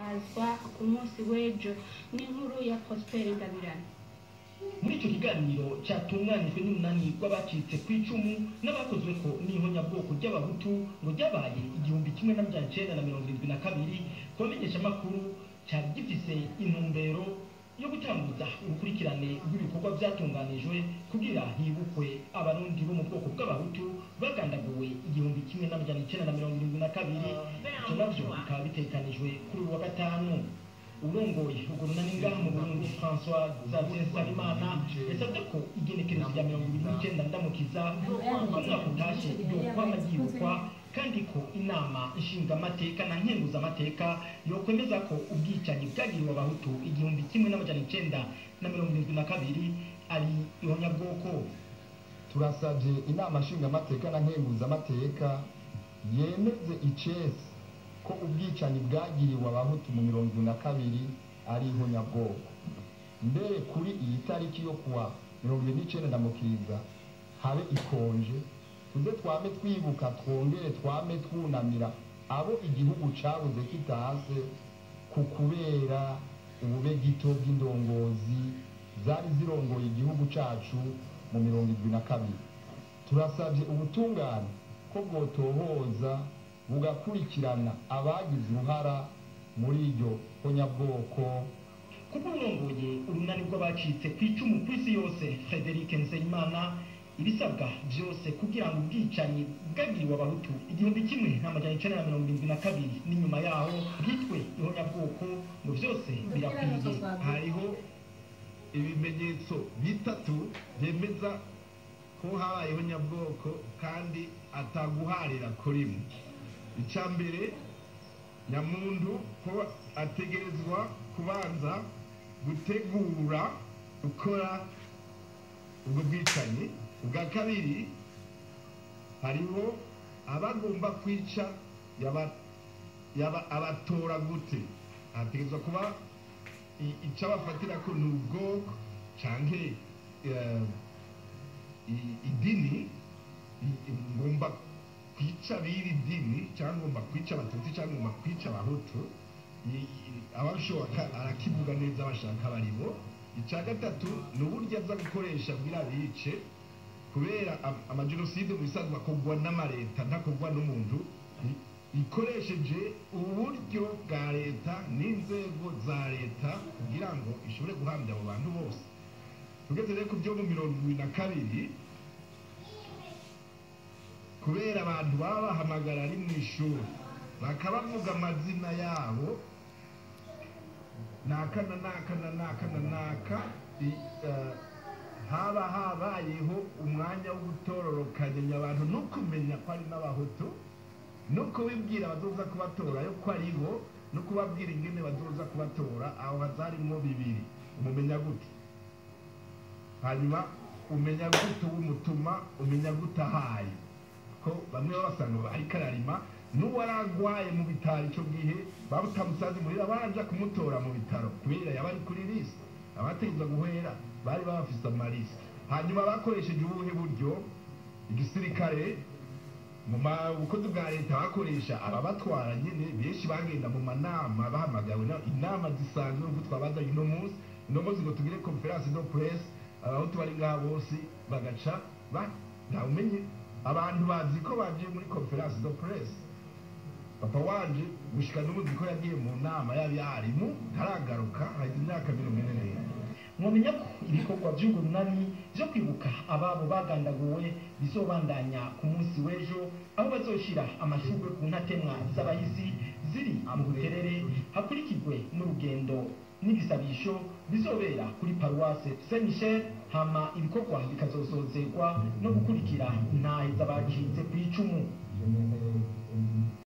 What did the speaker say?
guhimbazwa ku munsi w'ejo n'inkuru ya Prosper Ngabirane muri icyo kiganiro cyatunganijwe n'umunani rw'abacitse ku icumu n'abakozwe ko n'ihonyabwoko ry'abahutu ngo ryabaye igihumbi kimwe n'amajana icenda na mirongo irindwi na kabiri ku bamenyeshamakuru cyari gifise intumbero yo gutanguza urukurikirane rw'ibikorwa byatunganijwe kugira hibukwe abarundi bo mu bwoko bw'abahutu bagandaguwe igihumbi kimwe n'amajana icenda na mirongo irindwi na kabiri ivyo navyo bikaba bitekanijwe kuri uyu wa gatanu urongoye urwo runani ngaha mu burundi françois xavier nsabimana yasabye ko igenekerezo rya mirongo ibiri n'icenda ndamukiza uko umwaka utashe yokwama ryibukwa kandi ko inama nshingamateka na nkenguzamateka yokwemeza ko ubwicanyi bwagiriwe abahutu igihumbi kimwe n'amajana icenda na mirongo irindwi na kabiri ari ihonyabwoko turasabye inama nshingamateka na nkenguzamateka yemeze icesi ko ubwicanyi bwagiriwe abahutu mu mirongo irindwi na kabiri ari ihonyabwoko mbere kuri iyi tariki yo kuwa mirongo irindwi n'icenda ndamukiriza habe ikonje tuze twame twibuka twongere twame twunamira abo igihugu cabuze kitase ku kubera ubube gito bw'indongozi zari zirongoye igihugu cacu mu mirongo irindwi na kabiri turasabye ubutungane ko bwotohoza bugakurikirana abagize uruhara muri iryo honyabwoko kuko urongoye urunani rw'abacitse ku icumu ku isi yose frederic nseyimana ibisabwa byose kugira ngo ubwicanyi bwagiriwe abahutu igihumbi kimwe n'amajana icenda na mirongo irindwi na kabiri n'inyuma yaho bwitwe ihonyabwoko ngo byose birakwiye hariho ibimenyetso bitatu byemeza ko habayeho nyabwoko kandi ataguharira kurimo icya mbere nyamuntu ko ategerezwa kubanza gutegura gukora ubwo bwicanyi ubwa kabiri hariho abagomba kwica yaba- yaba- abatora gute hategerezwa kuba i- icyo abafatira ko ni ubwoko canke eh, i- idini i- i- ngomba kwica biri dini cyangwa ngomba kwica abatutsi cyangwa ngomba kwica abahutu I- i- abashoboka arakivuga neza bashaka baribo icya gatatu ni uburyo aza gukoresha bwira bice kubera am- amajenoside mu bisanzwe akorwa n'amareta ntakorwa n'umuntu i- ikoresheje uburyo bwa leta n'inzego za leta kugira ngo ishobore guhambya abo bantu bose tugeze rero ku byo mu mirongo ibiri na kabiri kubera abantu baba bahamagara ari mu ishuri bakabavuga amazina yabo naka na naka na naka na naka i- eh, haba habayeho umwanya wo gutororokanya abantu no kumenya ko ari n'abahutu no kubibwira abazoza kubatora yo ko ari bo no kubabwira ingene bazoza kubatora aho hazarimo bibiri umumenya gute hanyuma umenya gute uw'umutuma umenya gute ahaye ko bamwe baba basanga ariko ararima n'uwaragwaye mu bitaro icyo gihe babutamusanze muhira baraja kumutora mu bitaro kubera yaba ari kuri lisi abategeza guhera bari babafise amalisi hanyuma bakoresheje ubuhe buryo igisirikare mu ma- bukozi bwa leta bakoresha ababatwara nyine benshi bagenda mu manama bahamagawe na- inama zisanzwe nk'uko twabazanye uno munsi uno munsi ngo tugire conference de presse abahutu bari ngaha bose bagaca ba- ntawumenye abantu bazi ko bagiye muri conference de presse papa wanje gushika n'ubundi ko yagiye mu nama y'abarimu ntaragaruka haheze imyaka mirongo ine n'ine mwamenya ko ibikorwa by'urwo runani byo kwibuka ababo bagandaguwe bizobandanya ku munsi w'ejo aho bazoshira amashurwe ku ntatemwa z'abahizi ziri mu buterere hakurikirwe n'urugendo n'ibisabisho bizobera kuri paruwase saint michel hama ibikorwa bikazosozerwa no gukurikira intahe z'abacitse ku icumu